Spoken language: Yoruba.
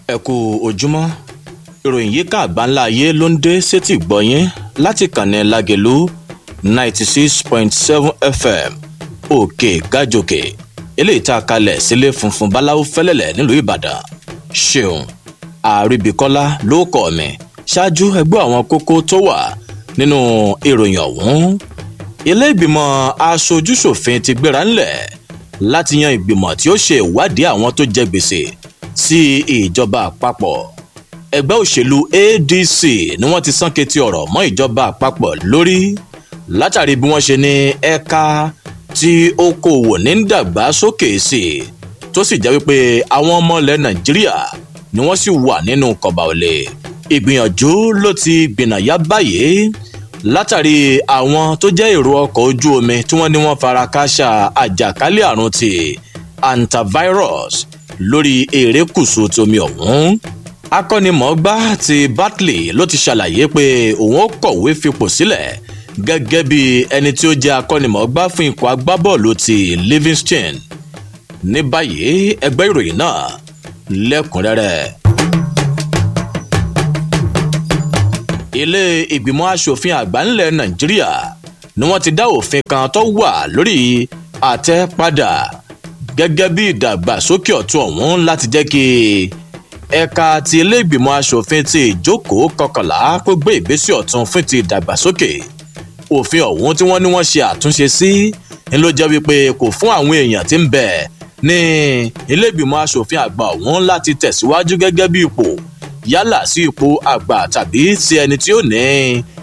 ẹ kú ojúmọ́ ìròyìn yìí ká àgbáńlá ayé ló ń dé sétí gbọ̀nyìn láti kànnì lágẹ̀lú ninety six point seven fm òkè gàjòkè eléyìí tá a kalẹ̀ sílé funfun báláwo fẹ́lẹ́lẹ̀ nílùú ìbàdàn ṣeun àríbíkọ́lá ló kọ́ mi ṣáájú ẹgbẹ́ àwọn kókó tó wà nínú ìròyìn ọ̀hún ilé ìgbìmọ̀ aṣojúṣòfin ti gbéra ńlẹ̀ láti yan ìgbìmọ̀ tí ó ṣe ìwádìí àwọn tó jẹ gbèsè sí ìjọba àpapọ̀ ẹgbẹ́ òṣèlú adc ni wọ́n ti sán ketí ọ̀rọ̀ mọ́ ìjọba àpapọ̀ lórí látàrí bí wọ́n ṣe ní ẹ̀ka tí okòwò ní ń dàgbà sókè sí i tó sì jẹ́ wípé àwọn ọmọ ilẹ̀ nàìjíríà ni wọ́n sì wà nínú kọ̀bà òlè ìgbìyànjú ló ti gbìnàyà báyìí látàrí àwọn tó jẹ́ èrò ọkọ̀ ojú omi tí wọ́n ní wọ́n fara káṣá àjàkálẹ̀ àrùn ti antivirus lórí erékùṣù tómi ọ̀hún akọ́nimọ̀ọ́gbá ti bartley ló ti ṣàlàyé pé òun ó kọ̀wé fipò sílẹ̀ gẹ́gẹ́ bí ẹni tí ó jẹ́ akọ́nimọ̀ọ́gbá fún ikọ̀ agbábọ́ọ̀lù ti livingston ní báyìí ẹgbẹ́ ìròyìn náà lẹ́kùnrẹ́rẹ́. ilé ìgbìmọ̀ asòfin àgbà ńlẹ̀ nàìjíríà ni wọ́n ti dá òfin kan tó wà lórí àtẹ́padà gẹ́gẹ́ bí ìdàgbàsókè ọ̀tún ọ̀hún láti jẹ́ kí ẹ̀ka ti ilé ìgbìmọ̀ asòfin ti ìjókòó kọkànlá kó gbé ìgbésẹ̀ ọ̀tún fún ti ìdàgbàsókè òfin ọ̀hún tí wọ́n ní wọ́n ṣe àtúnṣe sí ni ló jẹ́ wípé kò fún àwọn èèyàn tí ń bẹ̀ ní ilé ìgbìmọ̀ asòfin àgbà ọ̀hún láti tẹ̀síwájú gẹ́gẹ́ bí ipò yálà sí ipò àgbà tàbí sí ẹni tí ó ní